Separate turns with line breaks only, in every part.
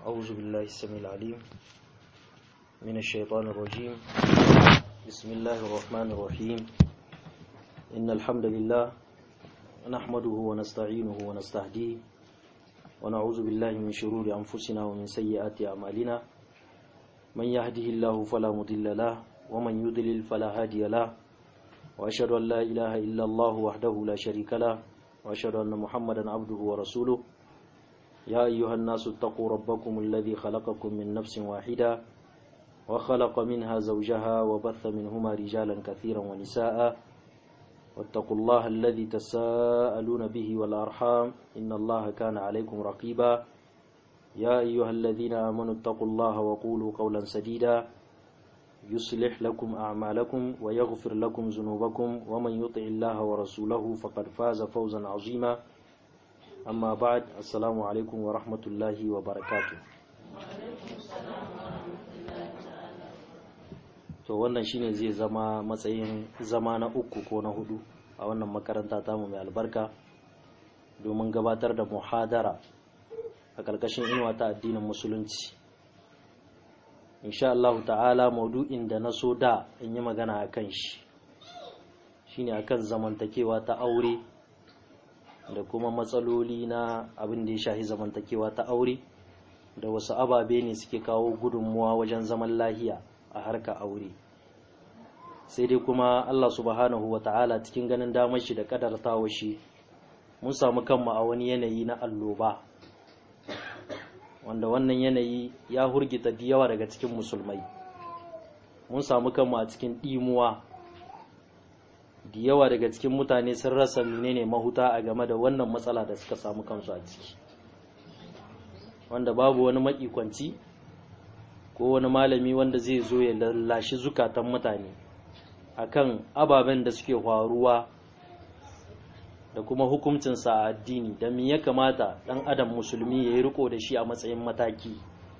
أعوذ بالله السميع العليم من الشيطان الرجيم بسم الله الرحمن الرحيم إن الحمد لله نحمده ونستعينه ونستهديه ونعوذ بالله من شرور أنفسنا ومن سيئات أعمالنا من يهده الله فلا مضل له ومن يضلل فلا هادي له وأشهد أن لا إله إلا الله وحده لا شريك له وأشهد أن محمدا عبده ورسوله يا أيها الناس اتقوا ربكم الذي خلقكم من نفس واحدة وخلق منها زوجها وبث منهما رجالا كثيرا ونساء واتقوا الله الذي تساءلون به والأرحام إن الله كان عليكم رقيبا يا أيها الذين آمنوا اتقوا الله وقولوا قولا سديدا يصلح لكم أعمالكم ويغفر لكم ذنوبكم ومن يطع الله ورسوله فقد فاز فوزا عظيما أما بعد السلام عليكم ورحمة الله وبركاته to wannan shine zai zama matsayin zama na uku ko na hudu a wannan makaranta tamu mai albarka domin gabatar da muhadara a ƙarƙashin inuwa ta addinin musulunci insha Allah ta'ala maudu'in da na so da in yi magana a kan shi shine akan zamantakewa ta aure da kuma matsaloli na abin da ya shahi zamantakewa ta aure da wasu ababe ne suke kawo gudunmuwa wajen zaman lahiya a harka aure sai dai kuma Allah subhanahu wa ta'ala cikin ganin damar shi da kadartawa shi mun samu kanmu a wani yanayi na alloba wanda wannan yanayi ya hurgita da yawa daga cikin musulmai mun samu kanmu a cikin ɗimuwa da yawa daga cikin mutane sun rasa menene mahuta a game da wannan matsala da suka samu kansu a ciki wanda babu wani makikwanci ko wani malami wanda zai zo ya lallashi zukatan mutane akan ababen da suke faruwa da kuma hukuncinsa a addini da me ya kamata ɗan adam musulmi ya yi riko da shi a matsayin mataki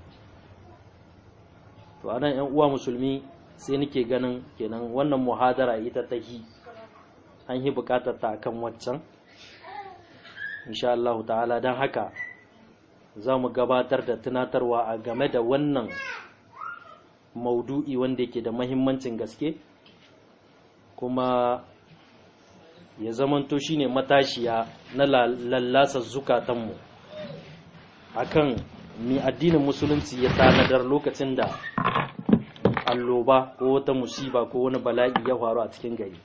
to anan yan uwa musulmi sai nake ganin kenan wannan muhadara ita ta hi an yi bukatar ta akan waccan insha Allah ta'ala don haka za mu gabatar da tunatarwa a game da wannan maudu'i wanda yake da mahimmancin gaske kuma ya zamanto shine matashiya na lallasa zukatanmu akan mi addinin musulunci ya tanadar lokacin da alloba ko wata musiba ko wani bala'i ya faru a cikin gari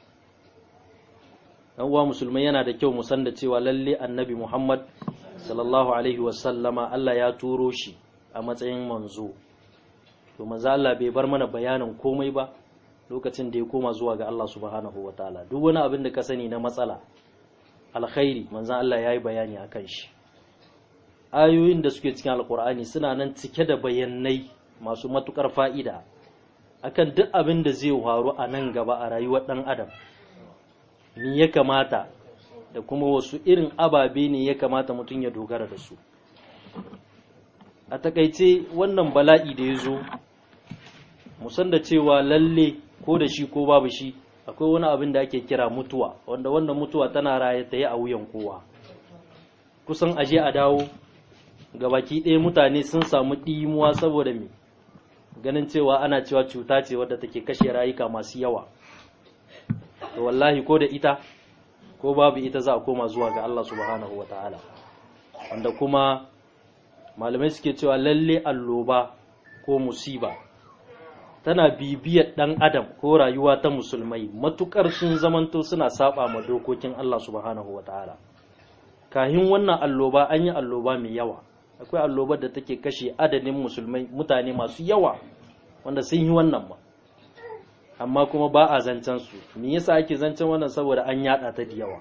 dan uwa musulmai yana da kyau mu san da cewa lalle annabi Muhammad sallallahu alaihi wasallama Allah ya turo shi a matsayin manzo to manzo Allah bai bar mana bayanin komai ba lokacin da ya koma zuwa ga Allah subhanahu wataala duk wani abin da ka sani na matsala alkhairi manzo Allah ya yi bayani akan shi ayoyin da suke cikin alkur'ani suna nan cike da bayanai masu matukar fa'ida akan duk abin da zai faru a nan gaba a rayuwar ɗan adam ni ya kamata da kuma wasu irin ababe ne ya kamata mutum ya dogara da su a takaice wannan bala'i da ya zo musan da cewa lalle ko da shi ko babu shi akwai wani abin da ake kira mutuwa wanda wannan mutuwa tana raye ta yi a wuyan kowa kusan aje a dawo gabaki ɗaya mutane sun samu ɗimuwa saboda me ganin cewa ana cewa cuta ce wadda take kashe rayuka masu yawa to wallahi ko da ita ko babu ita za a koma zuwa ga Allah subhanahu ta'ala. wanda kuma malamai suke cewa lalle alloba ko musiba tana bibiyar ɗan adam ko rayuwa ta musulmai matukar sun zamanto suna saba ma dokokin Allah subhanahu ta'ala. kahin wannan alloba an yi alloba mai yawa akwai allobar da take kashe adadin musulmai mutane masu yawa wanda sun yi wannan ma amma kuma ba a zancen su me yasa ake zancen wannan saboda an yada ta da yawa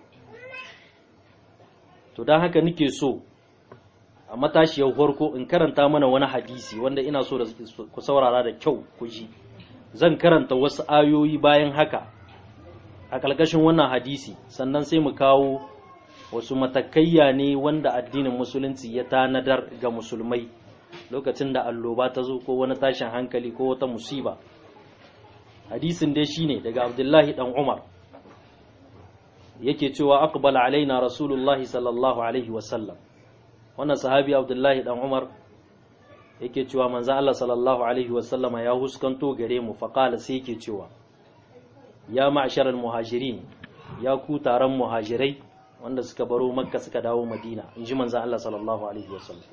to don haka nake so a matashiyar farko in karanta mana wani hadisi wanda ina so da ku saurara da kyau ku ji zan karanta wasu ayoyi bayan haka a ƙarƙashin wannan hadisi sannan sai mu kawo wasu matakayya ne wanda addinin musulunci ya tanadar ga musulmai lokacin da alloba ta zo ko wani tashin hankali ko wata musiba hadisin dai shine daga abdullahi dan umar yake cewa aqbala alaina rasulullahi sallallahu alaihi wasallam wannan sahabi abdullahi dan umar yake cewa manzo Allah sallallahu alaihi wasallama ya huskanto gare mu faqala sai yake cewa ya ma'sharal muhajirin ya ku taron muhajirai wanda suka baro makka suka dawo madina inji manzo Allah sallallahu alaihi wasallam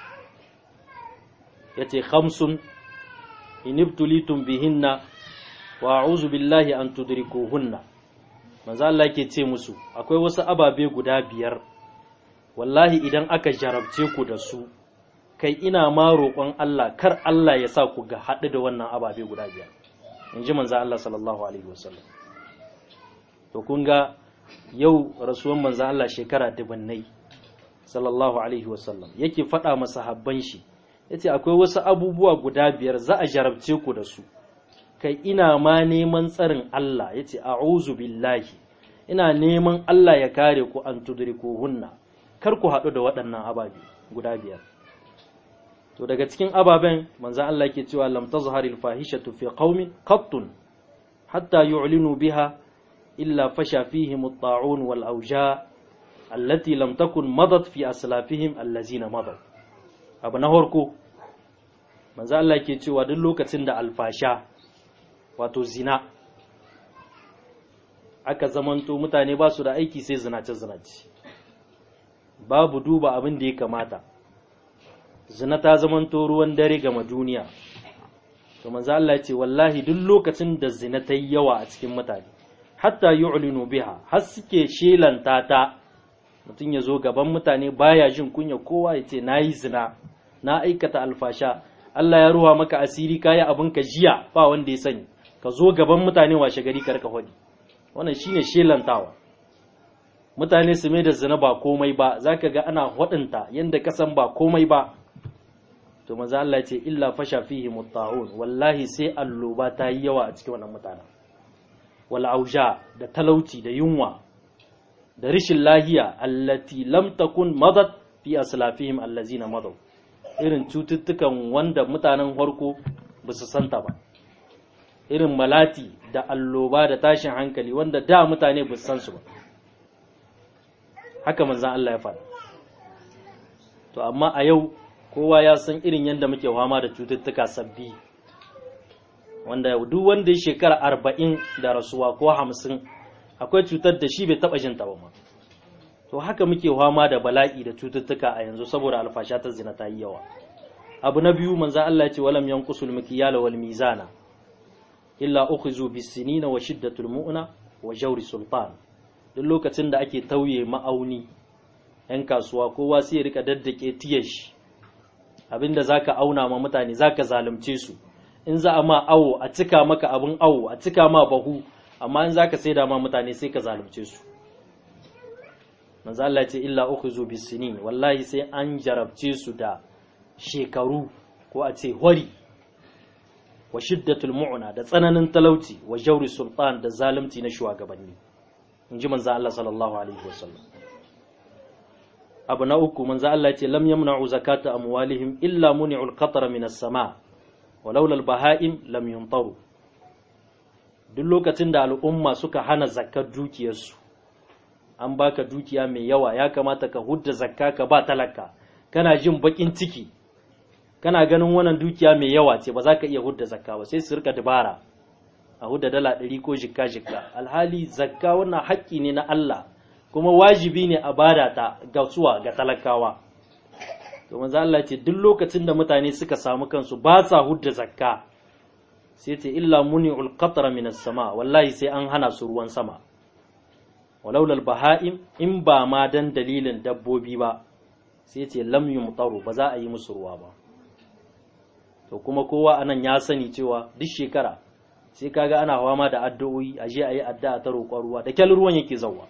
yace khamsun inibtulitum bihinna wa a'udhu billahi an tudrikuhunna manzo Allah yake ce musu akwai wasu ababe guda biyar wallahi idan aka jarabce ku da su kai ina ma roƙon Allah kar Allah ya sa ku ga haɗu da wannan ababe guda biyar in ji manzo Allah sallallahu alaihi wasallam to kun ga yau rasuwan manzo Allah shekara dubannai sallallahu alaihi wasallam yake faɗa masa habban shi yace akwai wasu abubuwa guda biyar za a jarabce ku da su kai ina ma neman tsarin Allah yace a'udhu billahi ina neman Allah ya kare ku an tudrikuhunna kar ku haɗu da waɗannan ababe guda biyar to daga cikin ababen manzan Allah ke cewa lam tazharil fahishatu fi qaumin qattun hatta yu'linu biha illa fasha fihim at-ta'un wal awja allati lam takun madat fi aslafihim allazina madat abu na horko manzan Allah ke cewa duk lokacin da alfasha wato zina aka zamanto mutane ba su da aiki sai zinace zinace babu duba abin da ya kamata zina ta zamanto ruwan dare gama duniya to manzo Allah ya ce wallahi duk lokacin da zina ta yi yawa a cikin mutane hatta yu'linu biha har suke shelanta ta mutum ya zo gaban mutane baya jin kunya kowa ya ce nayi zina na aikata alfasha Allah ya ruwa maka asiri kayi abin ka jiya ba wanda ya sani ka zo gaban mutane washe gari ka rika hodi wannan shine shelantawa mutane su mai da zina ba komai ba zaka ga ana hodinta yanda kasan ba komai ba to maza Allah ce illa fasha fihi mutta'un wallahi sai alloba ta yi yawa a cikin wannan mutanen wal auja da talauci da yunwa da rishin lahiya allati lam takun madat fi aslafihim allazina madaw irin cututtukan wanda mutanen farko ba su santa ba irin malati da alloba da tashin hankali wanda da mutane ba su san su ba haka manzan Allah ya faɗa to amma a yau kowa ya san irin yadda muke fama da cututtuka sabbi wanda duk wanda ya shekara arba'in da rasuwa ko hamsin akwai cutar da shi bai taɓa jin ta ba ma to haka muke fama da bala'i da cututtuka a yanzu saboda alfasha ta zina ta yi yawa abu na biyu manzo Allah ya ce walam yanqusul mikyala wal mizana illa ukhizu bis sinina wa shiddatul mu'na wa jawri sultan duk lokacin da ake tauye ma'auni yan kasuwa kowa sai ya rika daddake tiyar shi abinda zaka auna ma mutane zaka zalunce su in za a ma awo a cika maka abin awo a cika ma bahu amma in zaka saida ma mutane sai ka zalunce su manzo Allah ce illa ukhizu bisinin wallahi sai an jarabce su da shekaru ko a ce hori wa shiddatul mu'na da tsananin talauci wa jawri sultan da zalunci na shugabanni in ji manzo Allah sallallahu alaihi wasallam abu na uku manzo Allah ce lam yamna'u zakata amwalihim illa muni'u al-qatra min as-sama walaula al-baha'im lam yumtaru duk lokacin da al'umma suka hana zakkar dukiyarsu an baka dukiya mai yawa ya kamata ka hudda zakka ka ba talaka kana jin bakin ciki kana ganin wannan dukiya mai yawa ce ba za ka iya hudda zakka ba sai su rika dabara a hudda dala ɗari ko jikka jikka alhali zakka wannan haƙƙi ne na Allah kuma wajibi ne a bada ta ga suwa ga talakawa to manzo Allah ce duk lokacin da mutane suka samu kansu ba sa hudda zakka sai ce illa muni'ul qatra minas sama wallahi sai an hana su ruwan sama walaulal baha'im in ba ma dan dalilin dabbobi ba sai ce lam yumtaru ba za a yi musu ruwa ba to kuma kowa anan ya sani cewa duk shekara sai kaga ana fama da addu'o'i a je a yi addu'a ta roƙon ruwa da kyal ruwan yake zawwa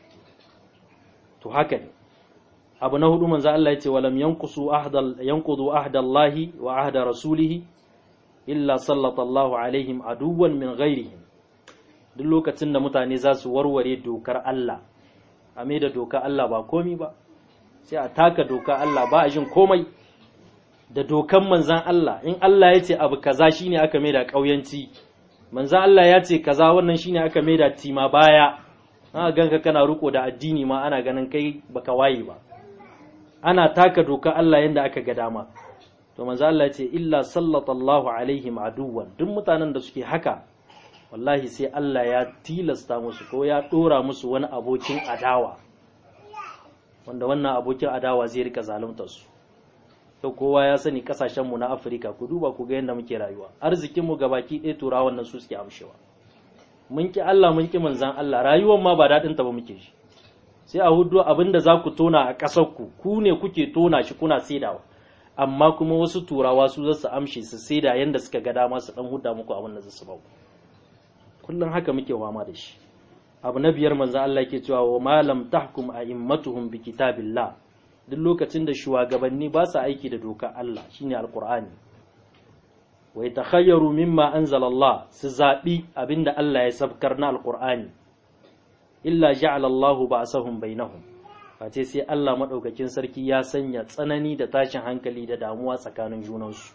to haka ne abu na hudu manzo Allah ya ce walam yanqusu ahdal yanqudu ahdallahi wa ahda rasulihi illa sallallahu alaihim aduwan min ghairihim duk lokacin da mutane za su warware dokar Allah a mai da dokar Allah ba komi ba sai a taka dokar Allah ba a jin komai da dokan manzan Allah in Allah ya ce abu kaza shine aka mai da ƙauyanci manzan Allah ya ce kaza wannan shine aka mai da tima baya ana ganka kana riko da addini ma ana ganin kai baka waye ba ana taka dokar Allah yanda aka ga dama to manzo Allah ya ce illa sallallahu alaihim aduwan duk mutanen da suke haka wallahi sai Allah ya tilasta musu ko ya dora musu wani abokin adawa wanda wannan abokin adawa zai rika zaluntar su to kowa ya sani kasashen mu na Afirka ku duba ku ga yadda muke rayuwa arzikin mu gabaki ɗaya turawan nan su suke amshewa mun ki Allah mun ki manzan Allah rayuwar ma ba daɗin ta ba muke shi sai a hudu abinda za ku tona a ƙasar ku ku ne kuke tona shi kuna saidawa amma kuma wasu turawa su za su amshe su saida yanda suka ga dama su dan huda muku abin da za su bau kullum haka muke wama da shi abu na biyar manzo Allah yake cewa wa malam tahkum a'immatuhum bi kitabillah duk lokacin da shugabanni ba su aiki da doka Allah shine alqur'ani wa yatakhayyaru mimma anzala Allah su zabi abinda Allah ya sabkar na alqur'ani illa ja'ala Allah ba'sahum bainahum face sai Allah madaukakin sarki ya sanya tsanani da tashin hankali da damuwa tsakanin junansu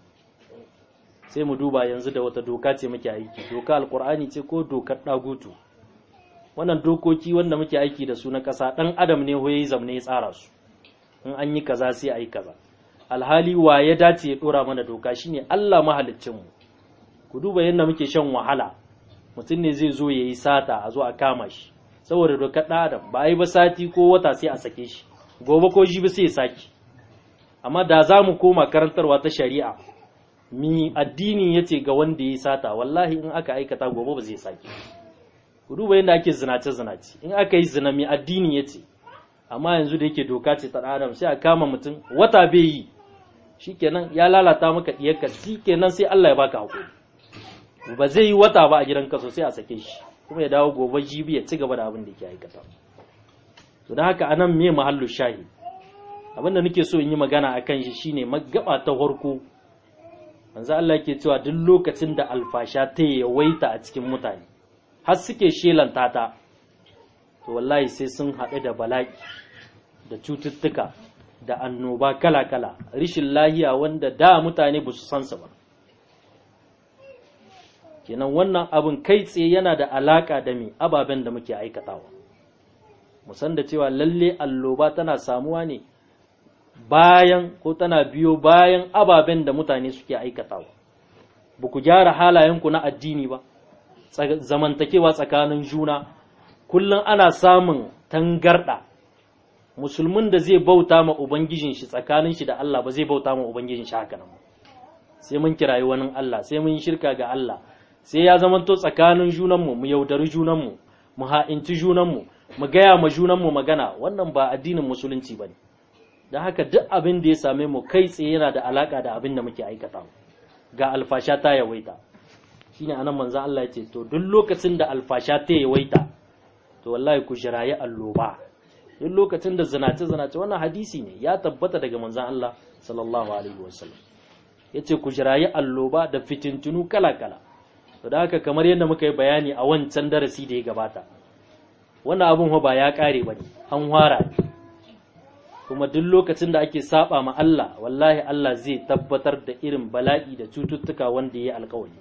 sai mu duba yanzu da wata doka ce muke aiki doka alqur'ani ce ko dokar dagutu wannan dokoki wanda muke aiki da su na ƙasa ɗan adam ne hoye zamne ya tsara su in an yi kaza sai a yi kaza alhali wa ya dace ya ɗora mana doka shine Allah mahaliccinmu ku duba yadda muke shan wahala mutum ne zai zo ya yi sata a zo a kama shi saboda dokar ɗan adam ba a yi ba sati ko wata sai a sake shi gobe ko jibi sai ya sake amma da za mu koma karantarwa ta shari'a mi addini ya ce ga wanda ya yi sata wallahi in aka aikata gobe ba zai sake ku duba yadda ake zinace zinace in aka yi zina mai addini ya ce amma yanzu da yake doka ce ta adam sai a kama mutum wata bai yi shikenan ya lalata maka diyarka shikenan sai Allah ya baka hakuri ba zai yi wata ba a gidan kaso sai a sake shi kuma ya dawo gobe jibi ya ci gaba da abin da yake aikata to don haka anan me mahallu shahi abin da nake so in yi magana akan shi shine magaba ta farko manzo Allah yake cewa duk lokacin da alfasha ta yawaita a cikin mutane har suke shelanta ta to wallahi sai sun haɗu da bala'i da cututtuka da annoba kala-kala rishin lahiya wanda da mutane ba su san su ba kenan wannan abin kai tsaye yana da alaka da me ababen da muke aikatawa musan da cewa lalle alloba tana samuwa ne bayan ko tana biyo bayan ababen da mutane suke aikatawa ba ku gyara halayenku na addini ba zamantakewa tsakanin juna kullum ana samun tangarda musulmin da zai bauta ma ubangijin shi tsakanin shi da Allah ba zai bauta ma ubangijin shi haka nan sai mun kirayi wani Allah sai mun shirka ga Allah sai ya zamanto tsakanin junanmu mu yaudari junanmu mu ha'inci junanmu mu gaya ma junanmu magana wannan ba addinin musulunci ba ne don haka duk abin da ya same mu kai tsaye yana da alaka da abin da muke aikata ga alfasha ta yawaita shine anan manzon Allah ya ce to duk lokacin da alfasha ta yawaita to wallahi ku jirayi alloba duk lokacin da zinace zinace wannan hadisi ne ya tabbata daga manzon Allah sallallahu alaihi wasallam yace ku jirayi alloba da fitintunu kala kala to da haka kamar yadda muka yi bayani a wancan darasi da ya gabata wannan abun ba ya kare bane an fara kuma duk lokacin da ake saba ma Allah wallahi Allah zai tabbatar da irin bala'i da cututtuka wanda ya yi alkawari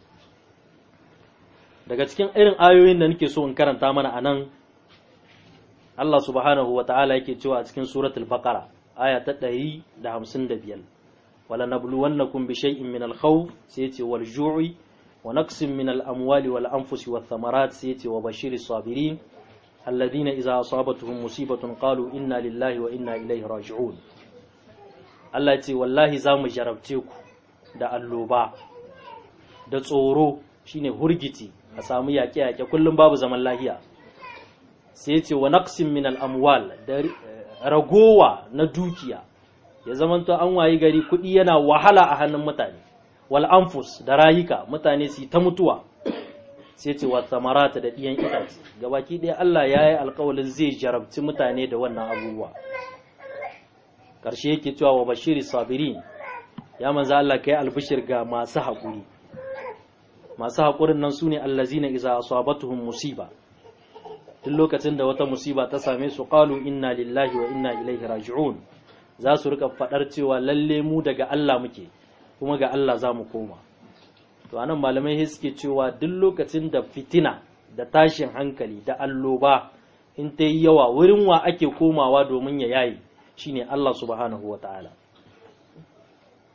daga cikin irin ayoyin da nake so in karanta mana a nan Allah subhanahu wa ta'ala yake cewa a cikin suratul baqara aya ta ɗari da hamsin da biyar wala nabluwannakum bi shay'in min al-khawf sai yace wal ju'i wa naqsin min al-amwali wal anfusi wath thamarat sai yace wa bashiri sabirin alladhina idza asabatuhum musibatun qalu inna lillahi wa inna ilaihi raji'un Allah yace wallahi za mu jarabce ku da alloba da tsoro shine hurgiti a samu yaƙe-yaƙe kullum babu zaman lahiya sai ce wa naqsin min al-amwal da ragowa na dukiya ya zamanto an wayi gari kuɗi yana wahala a hannun mutane wal anfus da rayuka mutane su ta mutuwa sai ce wa samarata da ɗiyan itace gabaki ɗaya Allah ya yi alƙawalin zai jarabci mutane da wannan abubuwa ƙarshe yake cewa wa bashiri sabirin ya manzo Allah kai albishir ga masu haƙuri masu haƙurin nan su ne allazina iza asabatuhum musiba duk lokacin da wata musiba ta same su qalu inna lillahi wa inna ilaihi raji'un za su rika fadar cewa lalle mu daga Allah muke kuma ga Allah za mu koma to anan malamai suke cewa duk lokacin da fitina da tashin hankali da alloba in ta yi yawa wurin wa ake komawa domin ya yayi shine Allah subhanahu wa ta'ala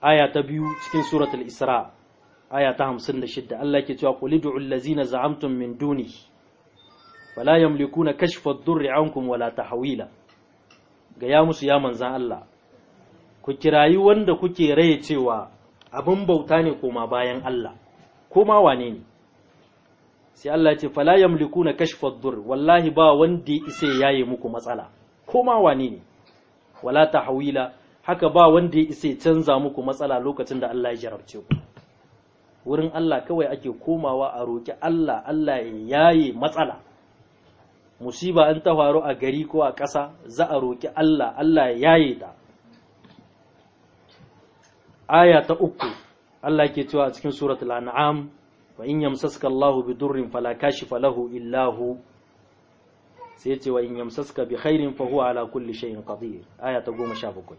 aya ta biyu cikin suratul isra aya ta 56 Allah ke cewa qul ud'u allazina za'amtum min dunihi fala yamlikuna kashfa ad-durri ankum wala tahwila ga ya musu ya manzan Allah ku kirayi wanda kuke raye cewa abin bauta ne koma bayan Allah koma wane ne sai Allah ce fala yamlikuna kashfa ad-durr wallahi ba wanda isa yaye muku matsala koma wane ne wala tahwila haka ba wanda ya isa canza muku matsala lokacin da Allah ya jarabce ku wurin Allah kawai ake komawa a roki Allah Allah ya yaye matsala musiba an ta faru a gari ko a ƙasa za a roki Allah Allah ya yaye ta aya ta uku Allah ke cewa a cikin suratul an'am wa in yamsaska Allahu bi durrin fala kashifa lahu illa hu sai ce wa in yamsaska bi khairin fa huwa ala kulli shay'in qadir aya ta 17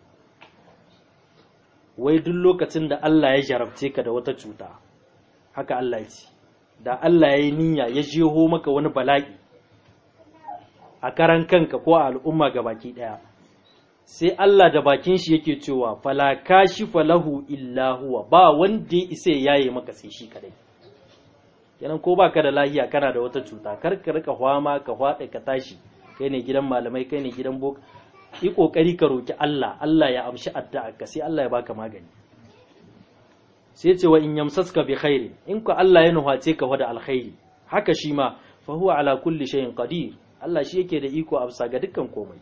wai duk lokacin da Allah ya jarabce ka da wata cuta haka Allah ya ce da Allah ya yi niyya ya jeho maka wani bala'i a karan kanka ko a al'umma gabaki daya sai Allah da bakin shi yake cewa fala kashifa lahu illa huwa ba wanda ya isa yaye maka sai shi kadai kenan ko baka da lahiya kana da wata cuta kar ka rika hwama ka hwada ka tashi kai ne gidan malamai kai ne gidan bok yi kokari ka roki Allah Allah ya amshi addu'a ka sai Allah ya baka magani sai ce wa in yamsaska bi khairi in ku Allah ya nuhace ka wada alkhairi haka shi ma fa huwa ala kulli shay'in qadir Allah shi yake da iko a bisa ga dukkan komai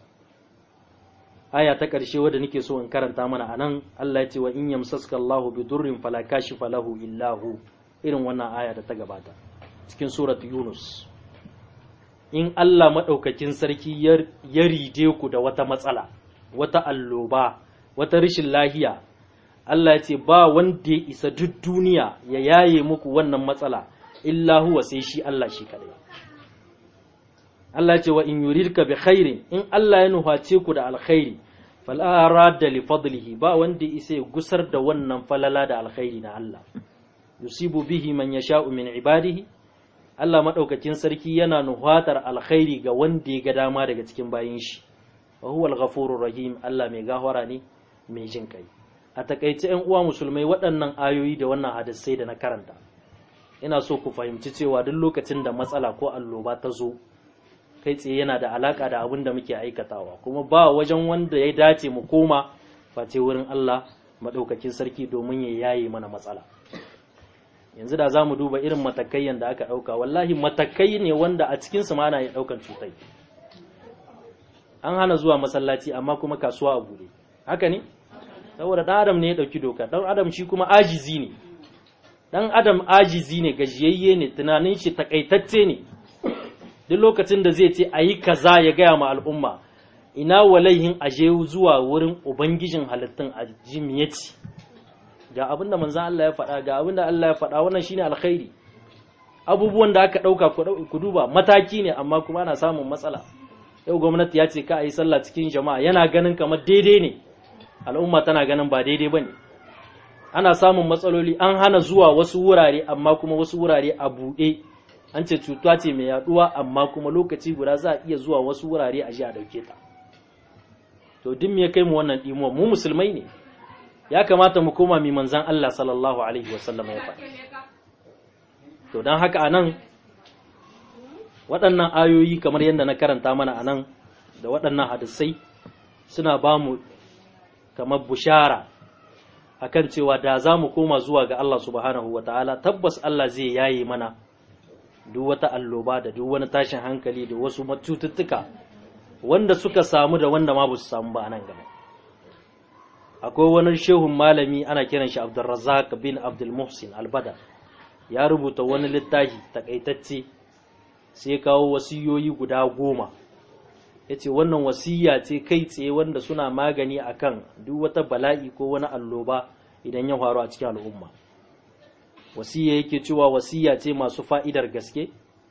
aya ta ƙarshe wadda nake so in karanta mana anan Allah ya ce wa in yamsaska Allahu bi durrin fala kashifa lahu illa hu irin wannan aya da ta gabata cikin surat Yunus in Allah madaukakin sarki ya ride ku da wata matsala wata alloba wata rashin lahiya Allah ya ce ba wanda ya isa duk duniya ya yaye muku wannan matsala illa huwa sai shi Allah shi kadai Allah ce wa in yuridka bi khairin in Allah ya nuhace ku da alkhairi fala radda li fadlihi ba wanda isa ya gusar da wannan falala da alkhairi na Allah yusibu bihi man yasha'u min ibadihi Allah madaukakin sarki yana nuhatar alkhairi ga wanda ya ga dama daga cikin bayin shi wa huwa al-ghafurur rahim Allah mai gahwara ne mai jin kai a takaice ƴan uwa musulmai waɗannan ayoyi da wannan hadisai da na karanta ina so ku fahimci cewa duk lokacin da matsala ko alloba ta zo kai tsaye yana da alaka da abin da muke aikatawa kuma ba wajen wanda ya dace mu koma face wurin Allah maɗaukakin sarki domin ya yaye mana matsala yanzu da za mu duba irin matakai da aka ɗauka wallahi matakai ne wanda a cikinsu ma ana yi ɗaukan cutai an hana zuwa masallaci amma kuma kasuwa a bude haka ne saboda ɗan adam ne ya ɗauki doka ɗan adam shi kuma ajizi ne ɗan adam ajizi ne gajiyayye ne tunanin shi takaitacce ne duk lokacin da zai ce a yi kaza ya gaya ma al'umma ina walaihin aje zuwa wurin ubangijin halittun a jimiyaci ga abin da manzan Allah ya faɗa ga abin da Allah ya faɗa wannan shine alkhairi abubuwan da aka ɗauka ku duba mataki ne amma kuma ana samun matsala yau gwamnati ya ce ka a yi sallah cikin jama'a yana ganin kamar daidai ne al'umma tana ganin ba daidai ba ne ana samun matsaloli an hana zuwa wasu wurare amma kuma wasu wurare a buɗe an ce cuta ce mai yaduwa amma kuma lokaci guda za a iya zuwa wasu wurare a ji a dauke ta to duk me ya kai mu wannan dimuwa mu musulmai ne ya kamata mu koma mi manzan Allah sallallahu alaihi wasallam ya faɗa to dan haka anan waɗannan ayoyi kamar yadda na karanta mana anan da waɗannan hadisai suna ba mu kamar bushara akan cewa da za mu koma zuwa ga Allah subhanahu wa ta'ala tabbas Allah zai yaye mana duk wata alloba da duk wani tashin hankali da wasu cututtuka wanda suka samu da wanda ma ba su samu ba a nan gaba akwai wani shehun malami ana kiran shi abdulrazak bin abdul muhsin albada ya rubuta wani littafi takaitacce sai kawo wasiyoyi guda goma ya ce wannan wasiya ce kai tsaye wanda suna magani akan duk wata bala'i ko wani alloba idan ya faru a cikin al'umma wasiya yake cewa wasiya ce masu fa'idar gaske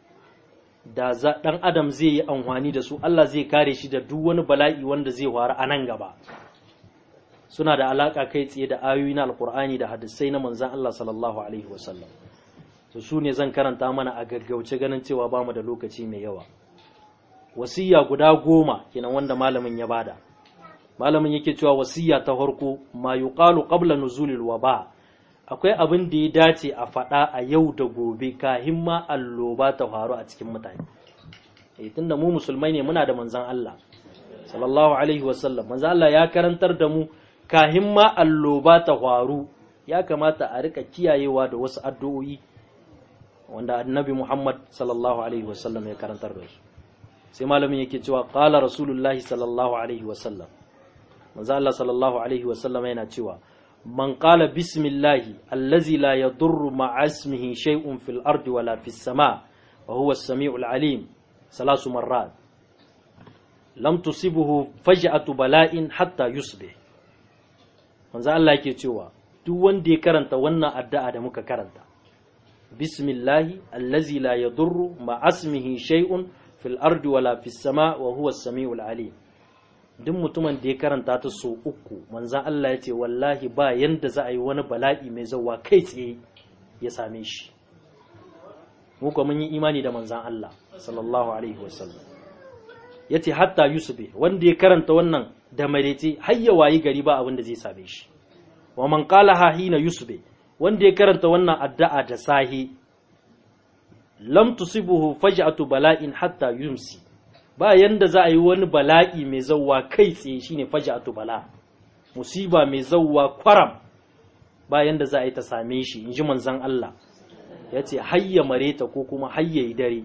da ɗan adam zai yi amfani da su Allah zai kare shi da duk wani bala'i wanda zai faru a nan gaba suna da alaƙa kai tsaye da ayoyi na alkur'ani da hadisai na manzan Allah sallallahu alaihi wasallam to su ne zan karanta mana a gaggauce ganin cewa ba mu da lokaci mai yawa wasiya guda goma kenan wanda malamin ya bada malamin yake cewa wasiya ta farko ma yuqalu qabla nuzulil waba akwai abin da ya dace a faɗa a yau da gobe kahin ma alloba ta faru a cikin mutane eh tunda mu musulmai ne muna da manzon Allah sallallahu alaihi wasallam manzon Allah ya karantar da mu kahin ma alloba ta faru ya kamata a rika kiyayewa da wasu addu'o'i wanda annabi Muhammad sallallahu alaihi wasallam ya karantar da su sai malamin yake cewa qala rasulullahi sallallahu alaihi wasallam manzo Allah sallallahu alaihi wasallam yana cewa man qala bismillahi allazi la yadurru ma'a ismihi shay'un fil ardi wala fis sama wa huwa as-sami'ul alim salasu marrat lam tusibuhu faj'atu bala'in hatta yusbih manzo Allah yake cewa duk wanda ya karanta wannan addu'a da muka karanta bismillahi allazi la yadurru ma'a ismihi shay'un fil ardi wala fis sama wa huwa as-sami'ul alim duk mutumin da ya karanta ta so uku manzan Allah ya ce wallahi ba yanda za a yi wani bala'i mai zauwa kai tsaye ya same shi mu kuma mun yi imani da manzan Allah sallallahu alaihi wasallam ya ce hatta yusuf wanda ya karanta wannan da marece har ya wayi gari ba abin da zai same shi wa man qala ha hina yusuf wanda ya karanta wannan addu'a da sahi lam tusibuhu faj'atu bala'in hatta yumsi ba yanda za a yi wani bala'i mai zauwa kai tsaye shine faj'atu bala musiba mai zauwa kwaram ba yanda za a yi ta same shi in ji manzon Allah ya ce hayya mareta ko kuma hayya yi dare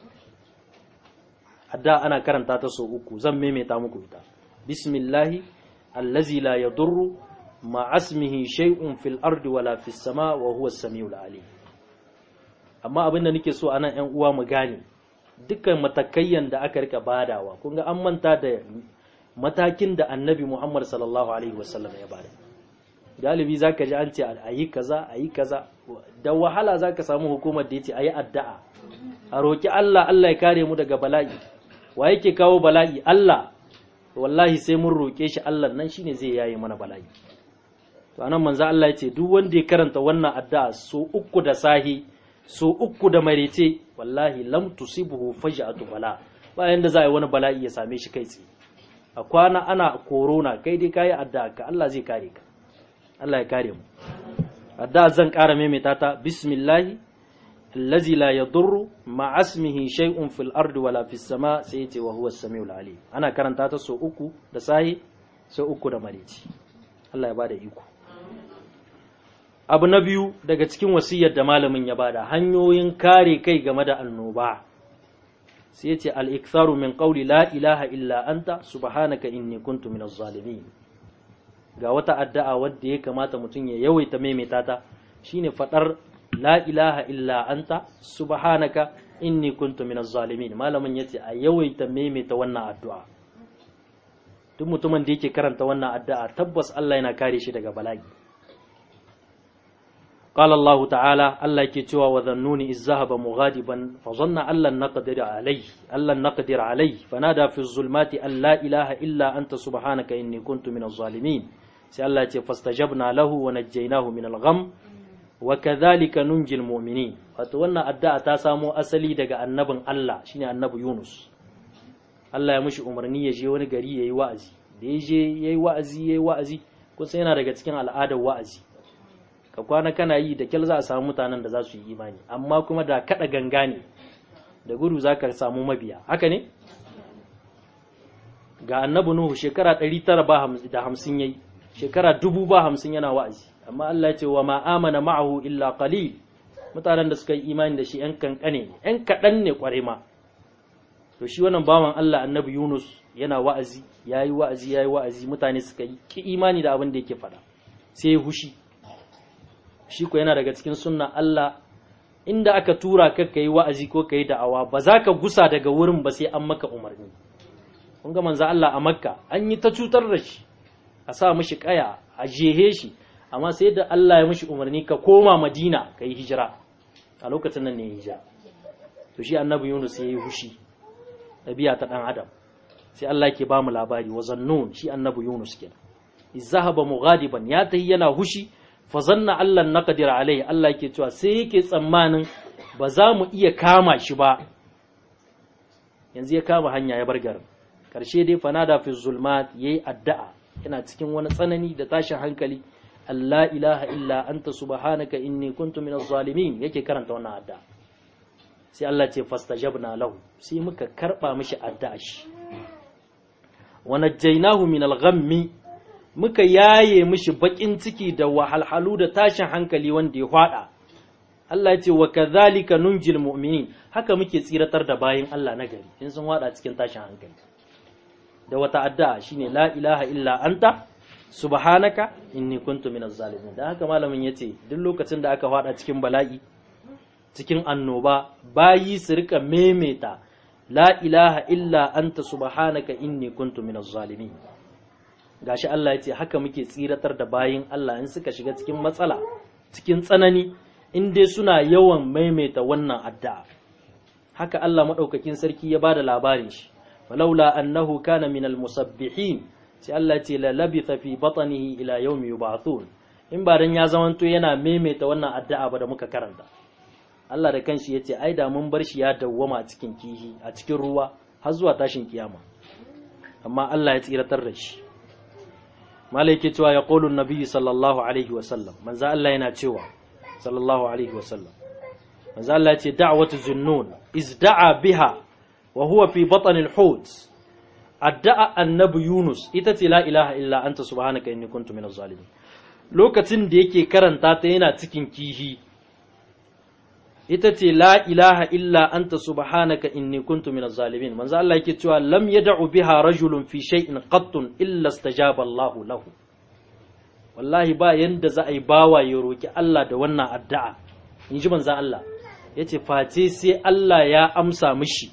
adda ana karanta ta so uku zan maimaita muku ita bismillahi allazi la yadurru ma asmihi shay'un fil ardi wala fis sama wa huwa as-sami'ul alim amma abin da nake so anan ƴan uwa mu gane dukkan matakayyan da aka rika badawa kun ga an manta da matakin da annabi Muhammad sallallahu alaihi wasallam ya bada galibi zaka ji an ce ayi kaza ayi kaza da wahala zaka samu hukumar da yace ayi addu'a a roki Allah Allah ya kare mu daga bala'i wa yake kawo bala'i Allah wallahi sai mun roke shi Allah nan shine zai yaye mana bala'i to anan manzo Allah ya ce duk wanda ya karanta wannan addu'a so uku da sahi so uku da marece wallahi lam tusibuhu faj'atu bala bayan da za a yi wani bala'i ya same shi kai tsaye a kwana ana korona kai dai kayi addu'a ka Allah zai kare ka Allah ya kare mu addu'a zan ƙara maimaita ta bismillahi allazi la yadurru ma asmihi shay'un fil ardi wala fis sama sai yace wa huwa as-sami'ul alim ana karanta ta so uku da sahi so uku da marece Allah ya bada iko abu na biyu daga cikin wasiyar da malamin ya bada hanyoyin kare kai game da annoba sai ce al-iktharu min qawli la ilaha illa anta subhanaka inni kuntu minaz zalimin ga wata addu'a wadda ya kamata mutum ya yawaita maimaita ta shine fadar la ilaha illa anta subhanaka inni kuntu minaz zalimin malamin yace a yawaita maimaita wannan addu'a duk mutumin da yake karanta wannan addu'a tabbas Allah yana kare shi daga bala'i قال الله تعالى الله كتوى وذنوني إذ ذهب مغاضبا فظن أن لن نقدر عليه أن لن نقدر عليه فنادى في الظلمات أن لا إله إلا أنت سبحانك إني كنت من الظالمين سي الله فاستجبنا له ونجيناه من الغم وكذلك ننجي المؤمنين فتوانا أداء تاسامو أسلي دقى النبي الله شيني النبي يونس الله يمشي أمرني يجي ونقري يي وأزي ديجي يي وأزي يي وأزي كنت سينا دقى تكين على آدى وأزي ka kwana kana yi da kyal za a samu mutanen da za su yi imani amma kuma da kada ganga ne da gudu za ka samu mabiya haka ne ga annabi nuhu shekara 950 yayi shekara dubu ba hamsin yana wa'azi amma Allah ya ce wa ma amana ma'ahu illa qalil mutanen da suka yi imani da shi yan kankane ne yan kadan ne kware ma to shi wannan bawan Allah annabi Yunus yana wa'azi yayi wa'azi yayi wa'azi mutane suka yi ki imani da abin da yake faɗa sai ya hushi shi ko yana daga cikin sunna Allah inda aka tura ka ka yi wa'azi ko ka yi da'awa ba za ka gusa daga wurin ba sai an maka umarni kun ga manzo Allah a makka an yi ta cutar da shi a sa mishi kaya a jehe shi amma sai da Allah ya mishi umarni ka koma madina ka yi hijira a lokacin nan ne ya hijira to shi annabi yunus ya yi hushi ɗabi'a ta ɗan adam sai Allah ke ba mu labari wa zannun shi annabi yunus kenan izahaba mughadiban ya tayi yana hushi fa zanna Allah naqdir alai Allah yake cewa sai yake tsammanin ba za mu iya kama shi ba yanzu ya kama hanya ya bar garin karshe dai fanada fi zulmat yayi addu'a yana cikin wani tsanani da tashin hankali Allah ilaha illa anta subhanaka inni kuntu minaz zalimin yake karanta wannan addu'a sai Allah ce fastajabna lahu sai muka karba mishi addu'a shi wa najjaynahu minal ghammi muka yaye mishi bakin ciki da wahalhalu da tashin hankali wanda ya hwada Allah ya ce wa kadhalika nunjil mu'minin haka muke tsiratar da bayin Allah na gari in sun hwada cikin tashin hankali da wata addu'a shine la ilaha illa anta subhanaka inni kuntu minaz zalimin da haka malamin yace duk lokacin da aka hwada cikin bala'i cikin annoba bayi su rika memeta la ilaha illa anta subhanaka inni kuntu minaz zalimin gashi Allah ya ce haka muke tsiratar da bayin Allah in suka shiga cikin matsala cikin tsanani in dai suna yawan maimaita wannan addu'a haka Allah madaukakin sarki ya bada labarin shi walaula annahu kana minal musabbihin sai Allah ya ce la labitha fi batnihi ila yawmi yub'athun in ba dan ya zamanto yana maimaita wannan addu'a ba da muka karanta Allah da kanshi ya ce ai da mun bar shi ya dawwama a cikin kihi a cikin ruwa har zuwa tashin kiyama amma Allah ya tsiratar da shi malaike cewa ya qulu nabiyyi sallallahu alaihi wa sallam manzo Allah yana cewa sallallahu alaihi wa sallam manzo Allah ya ce da'watu zunnun izda'a biha wa huwa fi batn al-hut adda'a annabi Yunus ita ce la ilaha illa anta subhanaka inni kuntu minaz zalimin lokacin da yake karanta ta yana cikin kihi ita ce la ilaha illa anta subhanaka inni kuntu minaz zalimin manzo Allah yake cewa lam yad'u biha rajulun fi shay'in qattun illa istajaba Allah lahu wallahi ba yanda za a yi bawa ya roki Allah da wannan addu'a in ji manzo Allah yace face sai Allah ya amsa mishi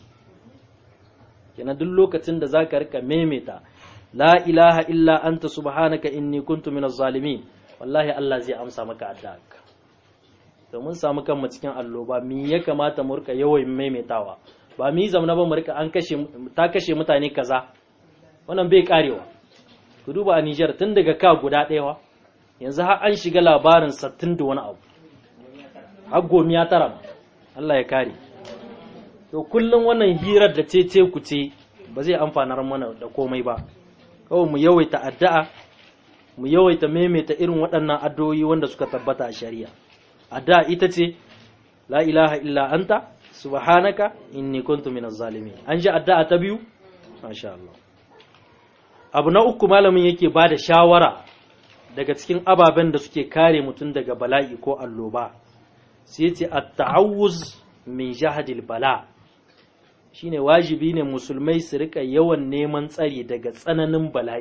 kenan duk lokacin da zaka rika memeta la ilaha illa anta subhanaka inni kuntu minaz zalimin wallahi Allah zai amsa maka addu'a to mun samu kanmu cikin alloba mi ya kamata mu rika yawan maimaitawa ba mi zamana ba mu rika an kashe ta kashe mutane kaza wannan bai karewa ku duba a Niger tun daga ka guda ɗaya yanzu har an shiga labarin sattin da wani abu har gomiya tara Allah ya kare to kullum wannan hirar da ce ce ku ce ba zai amfanar mana da komai ba kawai mu yawaita addu'a mu yawaita maimaita irin waɗannan addu'o'i wanda suka tabbata a shari'a addu'a ita ce la ilaha illa anta subhanaka inni kuntu minaz zalimin an ji addu'a ta biyu masha Allah abu na uku malamin yake ba da shawara daga cikin ababen da suke kare mutum daga bala'i ko alloba sai ce at-ta'awuz min jahadil bala shine wajibi ne musulmai su rika yawan neman tsari daga tsananin bala'i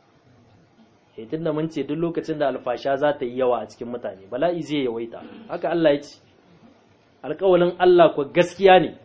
eh tunda mun ce duk lokacin da alfasha za ta yi yawa a cikin mutane bala'i zai yawaita haka Allah ya ce alƙawalin Allah ko gaskiya ne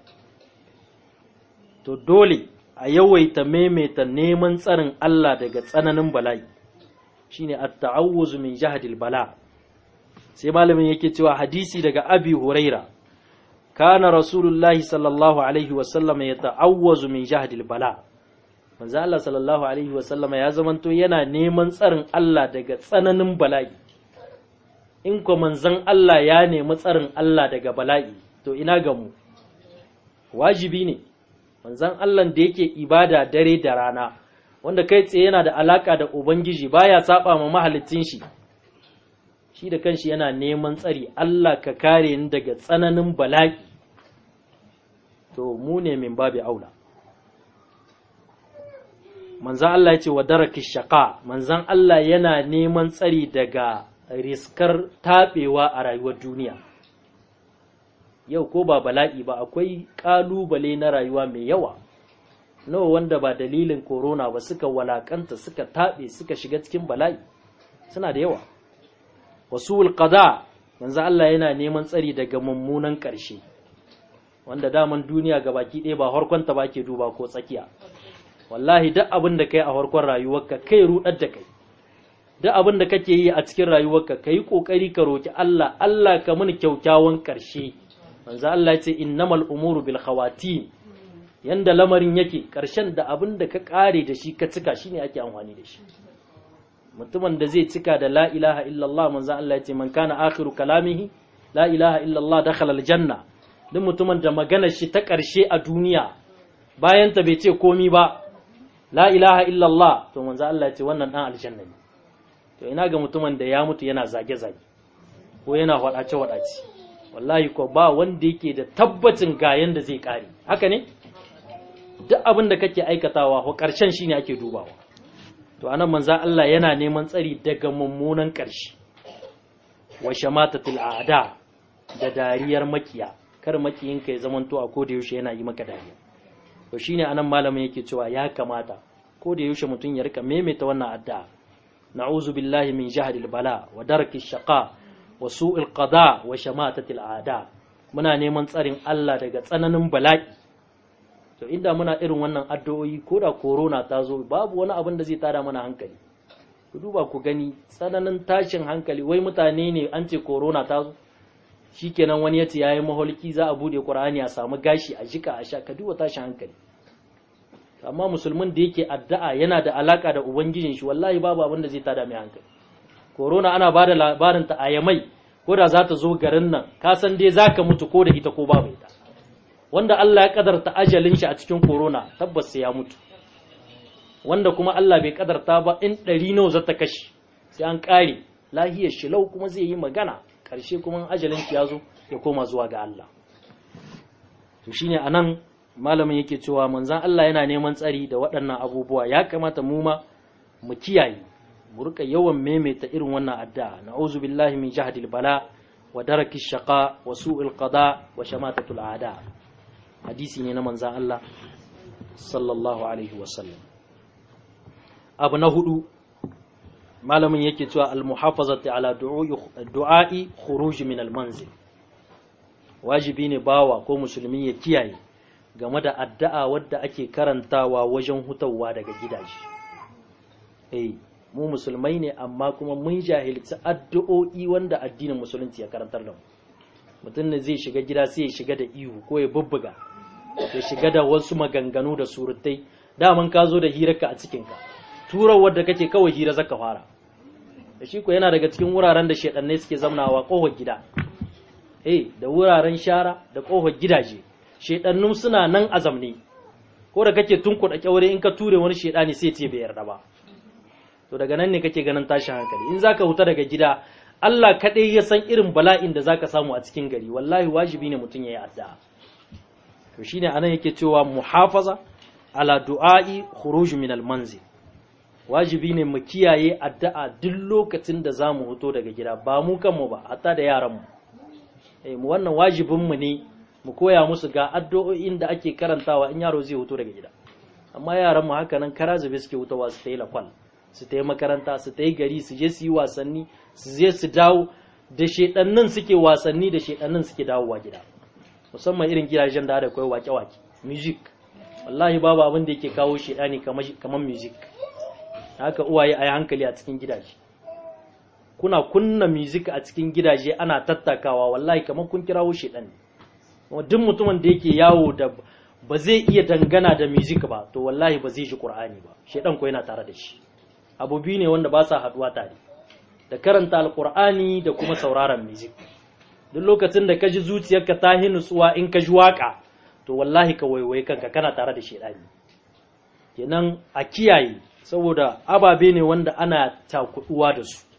to dole a yawaita maimaita neman tsarin Allah daga tsananin bala'i shine at-ta'awuz min jahdil bala sai malamin yake cewa hadisi daga Abi Huraira kana rasulullahi sallallahu alaihi wa sallam yata'awwazu min jahdil bala manzo Allah sallallahu alaihi wa sallama ya zamanto yana neman tsarin Allah daga tsananin bala'i in ko manzon Allah ya nemi tsarin Allah daga bala'i to ina ga mu wajibi ne manzon Allah da yake ibada dare da rana wanda kai tsaye yana da alaka da ubangiji baya saba ma mahalicin shi shi da kanshi yana neman tsari Allah ka kare ni daga tsananin bala'i to mu ne min babi aula manzan Allah ya ce wa daraki shaka manzan Allah yana neman tsari daga riskar taɓewa a rayuwar duniya yau ko ba bala'i ba akwai ƙalubale na rayuwa mai yawa nawa wanda ba dalilin korona ba suka walakanta suka taɓe suka shiga cikin bala'i suna da yawa wasu qada manzo Allah yana neman tsari daga mummunan ƙarshe wanda daman duniya ga baki ɗaya ba harkonta ba ke duba ko tsakiya wallahi duk abin da kai a harkon rayuwarka kai rudar da kai duk abin da kake yi a cikin rayuwarka kai kokari ka roki Allah Allah ka muni kyaukyawan ƙarshe manzo Allah ya ce innamal umuru bil khawatim yanda lamarin yake ƙarshen da abin da ka ƙare da shi ka cika shine ake amfani da shi mutumin da zai cika da la ilaha illallah manzo Allah ya ce man kana akhiru kalamihi la ilaha illallah dakhala aljanna duk mutumin da maganar shi ta ƙarshe a duniya bayan ta bai ce komi ba la ilaha illallah to manzo Allah ya ce wannan dan aljanna ne to ina ga mutumin da ya mutu yana zage zage ko yana wadace wadace wallahi ko ba wanda yake da tabbacin ga yanda zai kare haka ne duk abin da kake aikatawa ko karshen shine ake dubawa to anan manzo Allah yana neman tsari daga mummunan karshe wa shamatatul a'da da dariyar makiya kar makiyinka ya zamanto a koda yaushe yana yi maka dariya to shine anan malamin yake cewa ya kamata ko da yaushe mutum ya rika maimaita wannan addu'a na'uzu billahi min jahdil bala wa darki shaqa wa su'il qada wa shamatatil a'da muna neman tsarin Allah daga tsananin bala'i to inda muna irin wannan addu'o'i ko da corona ta zo babu wani abin da zai tada mana hankali ku duba ku gani tsananin tashin hankali wai mutane ne an ce corona ta zo shikenan wani ya ce yayi maholki za a bude qur'ani a samu gashi a jika a sha ka duba tashin hankali amma musulmin da yake addu'a yana da alaka da ubangijin shi wallahi babu abin da zai tada mai hankali corona ana ba da labarin ta ayamai ko da za ta zo garin nan ka san dai zaka mutu ko da ita ko babu ita wanda Allah ya kadarta ajalin shi a cikin corona tabbas sai ya mutu wanda kuma Allah bai kadarta ba in ɗari nawa za ta kashe sai an ƙare lahiyar shi lau kuma zai yi magana ƙarshe kuma ajalin shi ya zo ya koma zuwa ga Allah to shine anan malamin yake cewa manzon Allah yana neman tsari da waɗannan abubuwa ya kamata mu ma mu kiyaye mu rika yawan maimaita irin wannan addu'a na'uzu billahi min jahdil bala wa daraki shaqa wa su'il qada wa shamatatul a'da hadisi ne na manzon Allah sallallahu alaihi wasallam abu na hudu malamin yake cewa al-muhafazati ala du'a'i khuruj min al-manzil wajibi ne bawa ko musulmi ya kiyaye game da addu'a wadda ake karantawa wajen hutawa daga gidaje eh mu musulmai ne amma kuma mun jahilci addu'o'i wanda addinin musulunci ya karantar da mu mutum ne zai shiga gida sai ya shiga da ihu ko ya bubbuga ya shiga da wasu maganganu da surutai daman ka zo da hirarka a cikinka turar wadda kake kawai hira zaka fara da shi ko yana daga cikin wuraren da shedannai suke zamnawa kohar gida eh da wuraren shara da kohar gidaje shedannun suna nan a zamne ko da kake tunkuɗa kyaure in ka ture wani shedani sai ce bai yarda ba to daga nan ne kake ganin tashin hankali in zaka huta daga gida Allah kaɗai ya san irin bala'in da zaka samu a cikin gari wallahi wajibi ne mutum yayi addu'a to shine anan yake cewa muhafaza ala du'a'i khuruj min al-manzil wajibi ne mu kiyaye addu'a duk lokacin da za mu hoto daga gida ba mu kanmu ba hatta da yaranmu eh mu wannan wajibinmu ne mu koya musu ga addu'o'in da ake karantawa in yaro zai hoto daga gida amma yaranmu haka nan kara zube suke hutawa su ta yi lakwal su ta yi makaranta su ta yi gari su je su yi wasanni su je su dawo da shedannin suke wasanni da shedannin suke dawowa gida musamman irin gidajen da da kai wake-wake music wallahi babu abin da yake kawo shedani kamar music haka uwaye a yi hankali a cikin gidaje kuna kunna music a cikin gidaje ana tattakawa wallahi kamar kun kirawo shedan ne duk mutumin da yake yawo da ba zai iya dangana da music ba to wallahi ba zai ji qur'ani ba shedan ko yana tare da shi abu biyu ne wanda ba sa haduwa tare da karanta alqur'ani da kuma sauraron music duk lokacin da ka ji zuciyarka ta hi nutsuwa in ka ji waka to wallahi ka waiwaye kanka kana tare da shedani kenan a kiyaye saboda ababe ne wanda ana takuduwa da su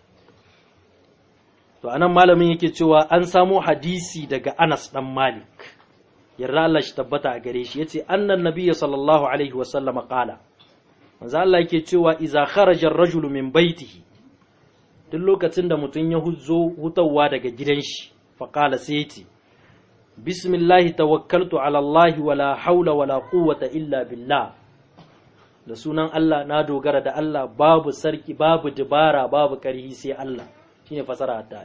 to anan malamin yake cewa an samo hadisi daga Anas dan Malik yarda Allah shi tabbata a gare shi yace annan nabiyyi sallallahu alaihi wa sallama qala manzo Allah yake cewa idza kharaja ar-rajulu min baitihi duk lokacin da mutum ya huzo hutawa daga gidan shi fa qala sai yace bismillah tawakkaltu ala Allah wala haula wala quwwata illa billah da sunan Allah na dogara da Allah babu sarki babu dubara babu karhi sai Allah shine fasara ta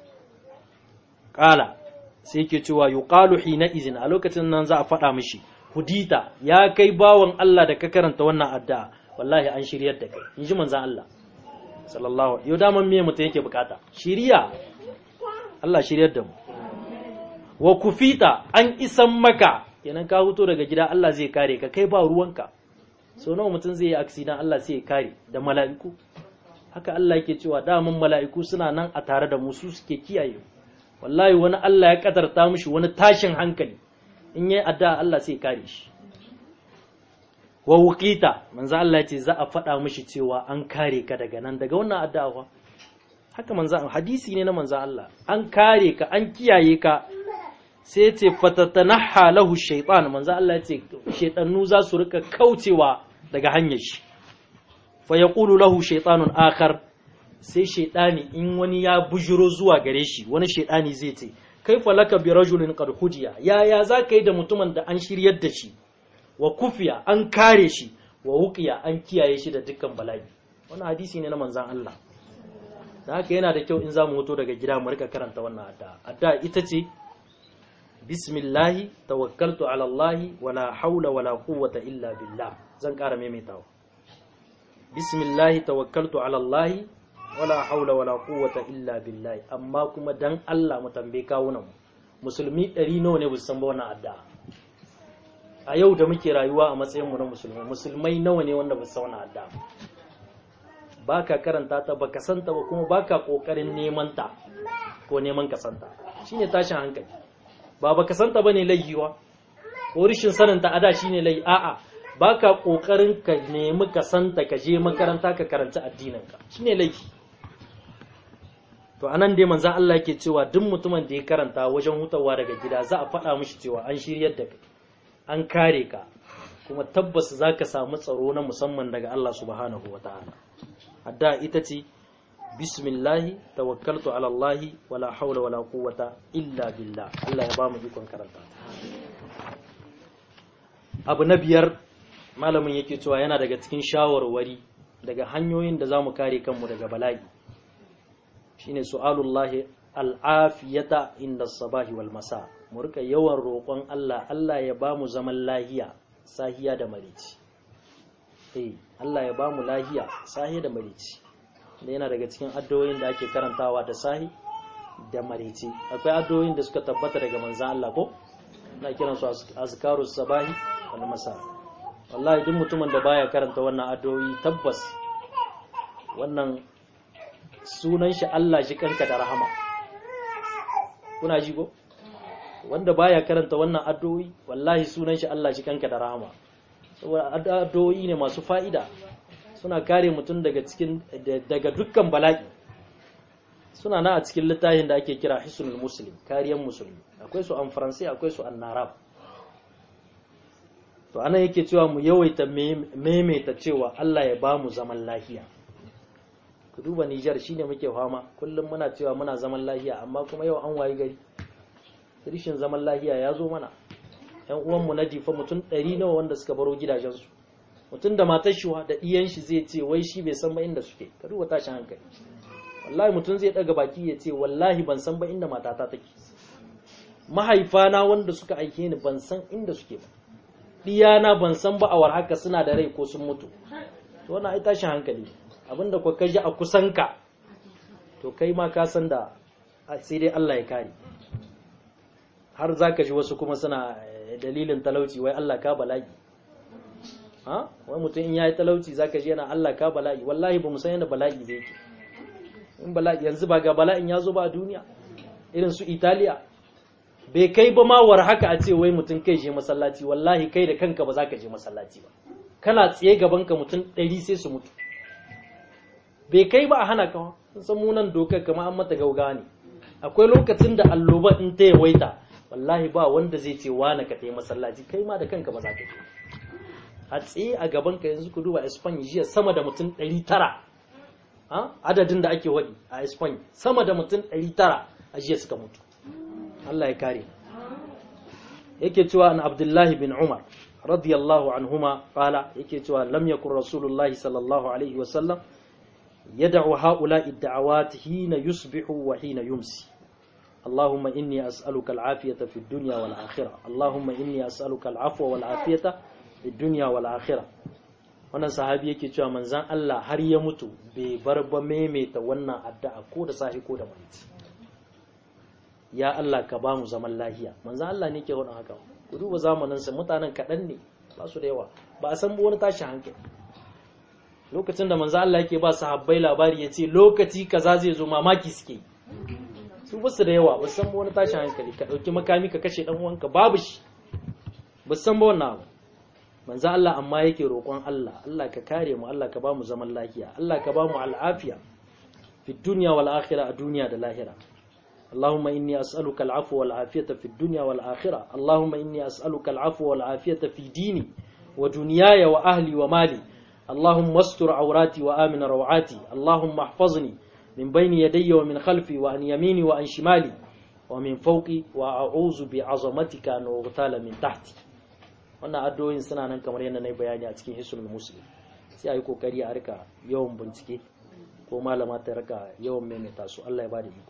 qala sai ke cewa yuqalu hina izin a lokacin nan za a faɗa mishi hudita ya kai bawan Allah da ka karanta wannan addu'a wallahi an shiryar da kai in ji manzon Allah sallallahu yau daman me mutum yake bukata shiriya Allah shiryar da mu wa kufita an isan maka kenan ka huto daga gida Allah zai kare ka kai ba ruwanka so nawa mutum zai yi aksidan Allah sai ya kare da mala'iku haka Allah yake cewa daman mala'iku suna nan a tare da mu su suke kiyaye wallahi wani Allah ya kadarta mishi wani tashin hankali in yayi addu'a Allah sai ya kare shi wa wuqita manzo Allah ya ce za a faɗa mishi cewa an kare ka daga nan daga wannan addu'a haka manzo hadisi ne na manzo Allah an kare ka an kiyaye ka sai ce fatatanaha lahu shaytan manzo Allah ya ce shaytanu za su rika kaucewa daga hanyar shi fa yaqulu lahu shaytanun akhar sai shaytani in wani ya bujuro zuwa gare shi wani shaytani zai ce kaifa laka bi rajulin qad hudiya ya ya zaka yi da mutumin da an shiryar da shi wa kufiya an kare shi wa wuqiya an kiyaye shi da dukkan bala'i wannan hadisi ne na manzon Allah da haka yana da kyau in zamu hoto daga gida mu rika karanta wannan addu'a addu'a ita ce bismillahi tawakkaltu ala Allah wala haula wala quwwata illa billah zan ƙara maimaitawa bismillahi tawakkaltu ala Allah wala haula wala quwwata illa billah amma kuma dan Allah mu tambaye kawunan musulmi ɗari nawa ne san ba wannan addu'a a yau da muke rayuwa a matsayin mu na musulmai musulmai nawa ne wanda ba san wannan addu'a baka karanta ta baka santa ba kuma baka kokarin neman ta ko neman ka santa shine tashin hankali ba baka santa bane laifiwa ko rishin sanin ta ada shine lai a'a baka kokarin ka nemi ka santa ka je makaranta ka karanta addinin ka shine laifi to anan dai manzon Allah yake cewa duk mutumin da ya karanta wajen hutawa daga gida za a faɗa mishi cewa an shiryar da kai an kare ka kuma tabbas zaka samu tsaro na musamman daga Allah subhanahu wataala adda ita ce bismillahi tawakkaltu ala Allah wala haula wala quwwata illa billah Allah ya ba mu ikon karanta abu na biyar malamin yake cewa yana daga cikin shawarwari daga hanyoyin da zamu kare kanmu daga bala'i shine su'alullahi al'afiyata inda sabahi wal masa mu rika yawan roƙon Allah Allah ya ba mu zaman lahiya sahiya da marici eh Allah ya ba mu lahiya sahiya da marici da yana daga cikin addu'o'in da ake karantawa da sahi da marici akwai addu'o'in da suka tabbata daga manzon Allah ko na kiran su azkarus sabahi wal masa wallahi duk mutumin da baya karanta wannan addu'o'i tabbas wannan sunan shi Allah shi kanka da rahama kuna ji ko wanda baya karanta wannan addu'o'i wallahi sunan shi Allah shi kanka da rahama saboda addu'o'i ne masu fa'ida suna kare mutum daga cikin daga dukkan bala'i suna na a cikin littafin da ake kira hisnul muslim kariyan musulmi akwai su an faransai akwai su an narab to anan yake cewa mu yawaita maimaita cewa Allah ya ba mu zaman lafiya ku duba Nijar shine muke fama kullum muna cewa muna zaman lafiya amma kuma yau an wayi gari rishin zaman lafiya ya zo mana yan uwanmu na difa mutum ɗari nawa wanda suka baro gidajensu mutum da matar shi da ɗiyan shi zai ce wai shi bai san ba inda suke ka duba tashin hankali wallahi mutum zai ɗaga baki ya ce wallahi ban san ba inda matata take mahaifana wanda suka aike ni ban san inda suke ba ɗiyana ban san ba a war haka suna da rai ko sun mutu to wannan ai tashin hankali abinda ku kaji a kusanka to kai ma ka san da sai dai Allah ya kare har za ka ji wasu kuma suna dalilin talauci wai Allah ka bala'i ha wai mutum in ya yi talauci za ka ji yana Allah ka bala'i wallahi ba mu san yana bala'i zai ke in bala'i yanzu ba ga bala'in ya zo ba a duniya irin su italiya bai kai ba ma war haka a ce wai mutum kai je masallaci wallahi kai da kanka ba za ka je masallaci ba kana tsaye gabanka mutum ɗari sai su mutu bai kai ba a hana kawa san munan dokar kama an mata gauga ne akwai lokacin da alloba in ta yawaita wallahi ba wanda zai ce wane ka ta yi masallaci kai ma da kanka ba za ka je a tsaye a gaban ka yanzu ku duba Spain jiya sama da mutum 900 adadin da ake wadi a Spain sama da mutum 900 a jiya suka mutu Allah ya kare yake cewa an Abdullahi bin Umar radiyallahu anhuma qala yake cewa lam yakun rasulullahi sallallahu alaihi wa sallam yad'u ha'ula'i ad-da'awat hina yusbihu wa hina yumsi اللهم إني أسألك العافية في الدنيا والآخرة اللهم إني أسألك العفو والعافية في الدنيا والآخرة wannan sahabi yake cewa manzan Allah har ya mutu bai bar ba maimaita wannan addu'a ko da sahi ko da marici ya Allah ka ba mu zaman lahiya manzan Allah ne ke wannan haka ku duba zamanin sa mutanen kaɗan ne ba su da yawa ba a san wani tashin hankali lokacin da manzan Allah yake ba sahabbai labari ya ce lokaci kaza zai zo mamaki suke su basu da yawa ba san wani tashin hankali ka ɗauki makami ka kashe ɗan uwanka babu shi ba san ba wannan abu manzo Allah amma yake roƙon Allah Allah ka kare mu Allah ka ba mu zaman lafiya Allah ka ba mu al'afiya fi dunya wal akhirah a duniya da lahira اللهم إني أسألك العفو والعافية في الدنيا والآخرة اللهم إني أسألك العفو والعافية في ديني ودنياي وأهلي ومالي اللهم استر عوراتي وآمن روعاتي اللهم احفظني من بين يدي ومن خلفي وعن يميني وعن شمالي ومن فوقي وأعوذ بعظمتك أن أغتال من تحتي wannan addu'o'in suna nan kamar yadda na yi bayani a cikin hisul muslim sai a yi kokari a rika yawan bincike ko malama ta rika yawan maimaita su Allah ya bada iko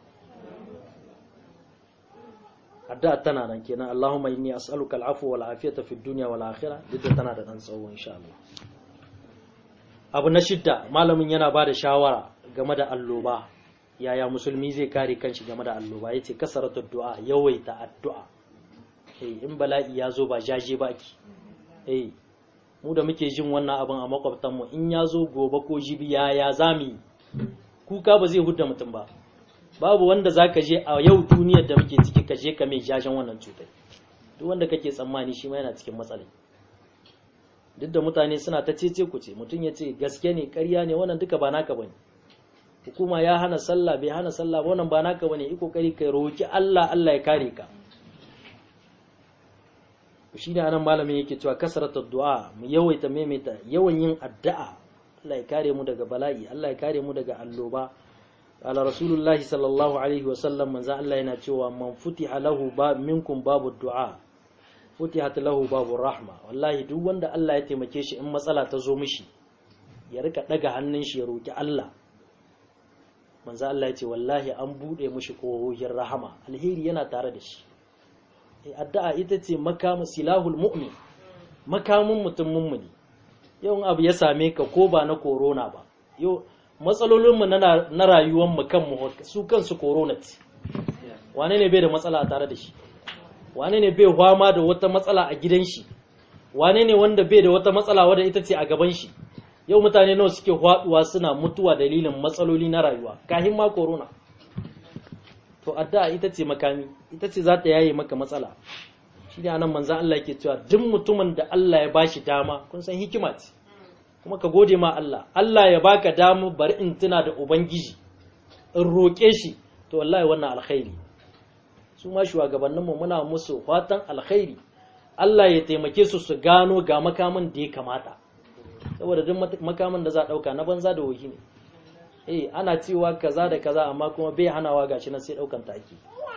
addu'a tana nan kenan Allahumma inni as'aluka al'afwa wal afiyata fid dunya wal akhirah duk tana da dan tsawo insha Allah abu na shidda malamin yana ba da shawara game da alloba yaya musulmi zai kare kanshi game da alloba yace kasaratu du'a yawaita addu'a eh in bala'i ya zo ba jaje baki eh mu da muke jin wannan abin a makwabtan mu in ya zo gobe ko jibi yaya zami kuka ba zai hudda mutum ba babu wanda za ka je a yau duniyar da muke ciki ka je ka mai jajen wannan cutar duk wanda kake tsammani shi ma yana cikin matsalai duk da mutane suna ta cece ku ce mutum ya ce gaske ne ƙarya ne wannan duka ba naka bane hukuma ya hana sallah bai hana sallah ba wannan ba naka bane yi kokari kai roki Allah Allah ya kare ka shi ne anan malamin yake cewa kasarata du'a mu yawaita maimaita yawan yin addu'a Allah ya kare mu daga bala'i Allah ya kare mu daga alloba قال رسول الله صلى الله عليه وسلم من زعل الله يناتشوا من فتح له باب منكم باب الدعاء فتحت له باب الرحمة والله duk wanda Allah ya taimake shi in matsala ta zo mishi ya rika daga hannun shi ya roki Allah manzo Allah ya ce wallahi an bude mishi kohohin rahama alheri yana tare da shi addu'a ita ce makamu silahul mu'min makamin mutum mummuni yau abu ya same ka ko ba na corona ba yau matsalolinmu na rayuwanmu kanmu su kansu corona ce wane ne bai da matsala a tare da shi wane ne bai hwama da wata matsala a gidan shi wane ne wanda bai da wata matsala wadda ita ce a gaban shi yau mutane nawa suke hwaduwa suna mutuwa dalilin matsaloli na rayuwa kahin ma corona to addu'a ita ce makami ita ce za ta yaye maka matsala shi ne anan manzan Allah yake cewa duk mutumin da Allah ya bashi dama kun san hikima ce kuma ka gode ma Allah Allah ya baka damu bari in tuna da ubangiji in roƙe shi to wallahi wannan alkhairi su ma shugabanninmu muna musu fatan alkhairi Allah ya taimake su su gano ga makamin da ya kamata saboda duk makamin da za a ɗauka na banza da wohi ne eh ana cewa kaza da kaza amma kuma bai hanawa gashi na sai ɗaukan taki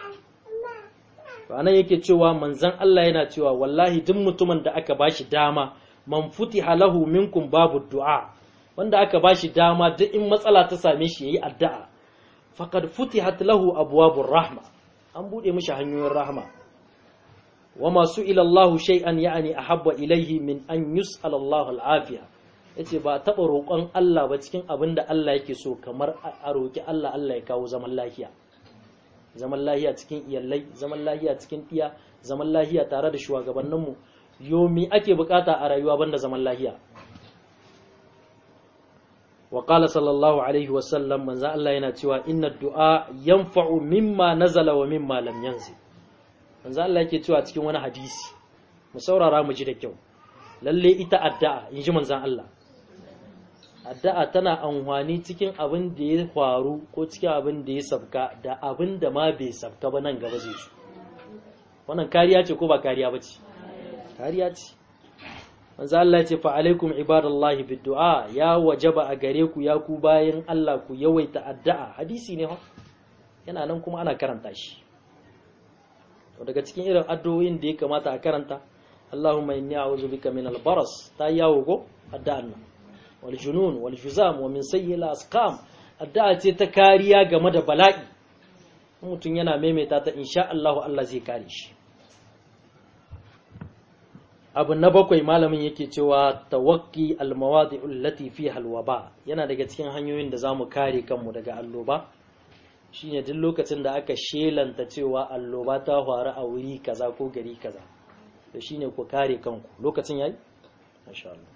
ranar yake cewa manzan Allah yana cewa wallahi duk mutumin da aka bashi dama man futiha lahu minkum babu du'a wanda aka bashi dama duk in matsala ta same shi yayi addu'a faqad futihat lahu abwabur rahma an bude mishi hanyoyin rahma wama su'ila Allah shay'an ya'ni ahabba ilayhi min an yus'ala Allah al-afiya yace ba taba roƙon Allah ba cikin abin da Allah yake so kamar a roƙi Allah Allah ya kawo zaman lafiya zaman lafiya cikin iyalai zaman lafiya cikin tiya zaman lafiya tare da shugabanninmu yomi ake bukata a rayuwa banda zaman lafiya wa qala sallallahu alaihi wa sallam manzo Allah yana cewa inna du'a yanfa'u mimma nazala wa mimma lam yanzi manzo Allah yake cewa cikin wani hadisi mu saurara mu ji da kyau lalle ita addu'a inji manzon Allah addu'a tana amfani cikin abin da ya faru ko cikin abin da ya sabka da abin da ma bai sabka ba nan gaba zai su wannan kariya ce ko ba kariya ba ce kariya ce manzo Allah ya ce fa alaikum ibadallahi biddu'a ya wajaba a gare ku ya ku bayan Allah ku yawaita addu'a hadisi ne ha yana nan kuma ana karanta shi to daga cikin irin addu'o'in da ya kamata a karanta Allahumma inni a'udhu bika min al-baras ta yawo go addu'an nan wal junun wal juzam wa min sayyi al-asqam addu'a ce ta kariya game da bala'i mutum yana maimaita ta insha Allah Allah zai kare shi abu na bakwai malamin yake cewa tawakki almawadi'u allati fiha alwaba yana daga cikin hanyoyin da zamu kare kanmu daga alloba shine duk lokacin da aka shelanta cewa alloba ta faru a wuri kaza ko gari kaza to shine ku kare kanku lokacin yayi masha Allah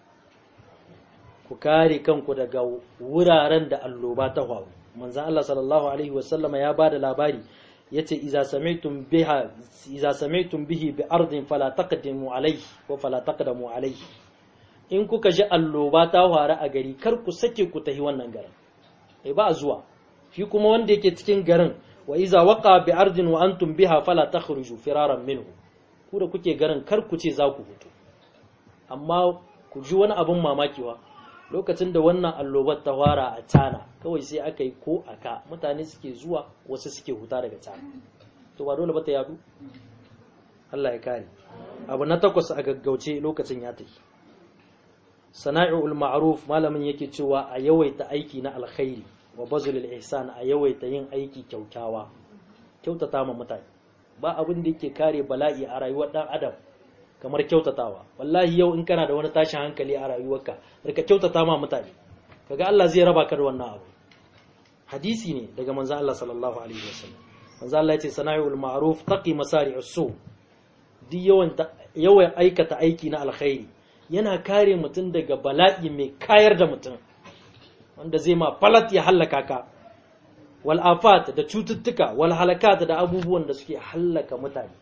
ku kare kanku daga wuraren da alloba ta faru manzon Allah sallallahu alaihi wasallama ya bada labari yace iza sami'tum biha iza sami'tum bihi bi ardin fala taqdimu alayhi ko fala taqdamu alayhi in kuka ji alloba ta fara a gari kar ku sake ku tahi wannan garin eh ba zuwa shi kuma wanda yake cikin garin wa iza waqa bi ardin wa antum biha fala takhruju firaran minhu ku da kuke garin kar ku ce za ku fito amma ku ji wani abin mamaki wa lokacin da wannan allobar ta fara a Tana kawai sai aka yi ko aka mutane suke zuwa wasu suke huta daga Tana to ba dole ba ta yadu Allah ya kare abu na takwas a gaggauce lokacin ya tafi sana'i'ul ma'ruf malamin yake cewa a yawaita aiki na alkhairi wa bazulul ihsan a yawaita yin aiki kyautawa kyautata ma mutane ba abin da yake kare bala'i a rayuwar dan adam kamar kyautatawa wallahi yau in kana da wani tashin hankali a rayuwarka rika kyautata ma mutane kaga Allah zai raba ka da wannan abu hadisi ne daga manzo Allah sallallahu alaihi wasallam manzo Allah yace sana'iul ma'ruf taqi masari'us su duk yawan yawan aikata aiki na alkhairi yana kare mutum daga bala'i mai kayar da mutum wanda zai ma falat ya hallaka ka wal afat da cututtuka wal halakat da abubuwan da suke hallaka mutane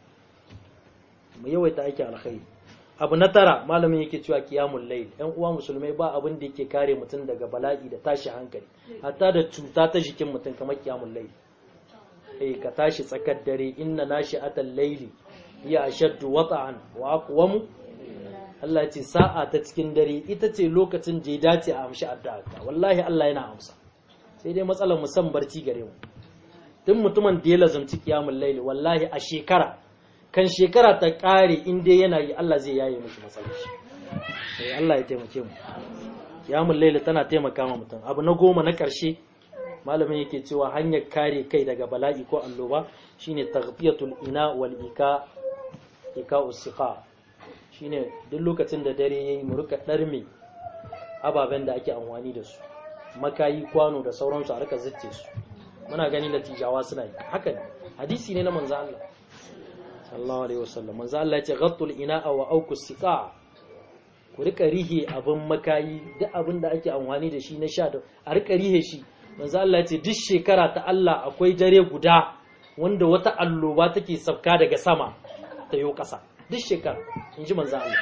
mu yawaita aiki alkhairi abu na tara malamin yake cewa qiyamul layl ɗan uwa musulmai ba abin da yake kare mutum daga bala'i da tashi hankali hatta da cuta ta jikin mutum kamar qiyamul layl eh ka tashi tsakar dare inna nashi'atal layli hiya ashaddu wata'an wa aqwamu Allah ya ce sa'a ta cikin dare ita ce lokacin da ya dace a amshi addu'a wallahi Allah yana amsa sai dai matsalar musan barci gare mu duk mutumin da ya lazumci qiyamul layl wallahi a shekara kan shekara ta kare in dai yana yi Allah zai yaye mishi matsalar shi sai Allah ya taimake mu qiyamul layl tana taimaka ma mutum abu na goma na karshe malamin yake cewa hanyar kare kai daga bala'i ko alloba shine taghfiyatul ina wal ika ika usiqa shine duk lokacin da dare yayi mu rika darme ababen da ake amfani da su makayi kwano da sauransu a rika zicce su muna gani latijawa suna yi haka ne hadisi ne na manzo Allah sallallahu alaihi wasallam manzo Allah ya ce ghattul ina'a wa auku siqa ku rika rihe abin makayi duk abin da ake amfani da shi na sha da a rika rihe shi manzo Allah ya ce duk shekara ta Allah akwai dare guda wanda wata alloba take sabka daga sama ta yo kasa duk shekara in ji manzo Allah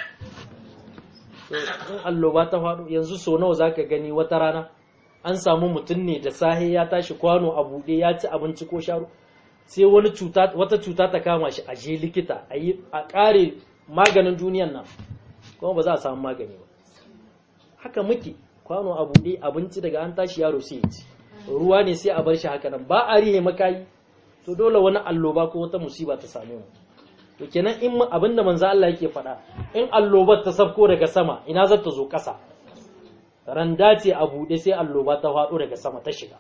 in alloba ta faɗo yanzu so nawa zaka gani wata rana an samu mutum ne da sahe ya tashi kwano a buɗe ya ci abinci ko sharo sai wani cuta wata cuta ta kama shi a je likita a yi a ƙare maganin duniyan nan kuma ba za a samu magani ba haka muke kwano a buɗe abinci daga an tashi yaro sai ya ci ruwa ne sai a bar shi haka nan ba a rihe makayi to dole wani alloba ko wata musiba ta same mu to kenan in abinda manzo Allah yake faɗa in allobar ta sabko daga sama ina za ta zo ƙasa randa ce a buɗe sai alloba ta faɗo daga sama ta shiga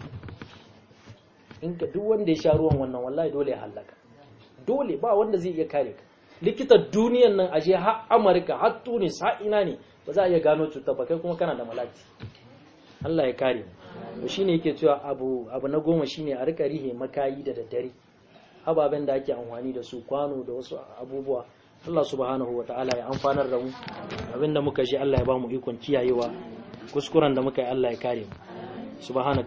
in ka duk wanda ya sha ruwan wannan wallahi dole ya halaka dole ba wanda zai iya kare ka likitan duniyan nan aje har Amurka har Tunis har ina ne ba za a iya gano cutar ba kai kuma kana da malati Allah ya kare mu to shine yake cewa abu abu na goma shine a rika rihe makayi da daddare ababen da ake amfani da su kwano da wasu abubuwa Allah subhanahu wa ta'ala ya amfanar da mu abinda muka ji Allah ya ba mu ikon kiyayewa kuskuren da muka yi Allah ya kare mu subhanaka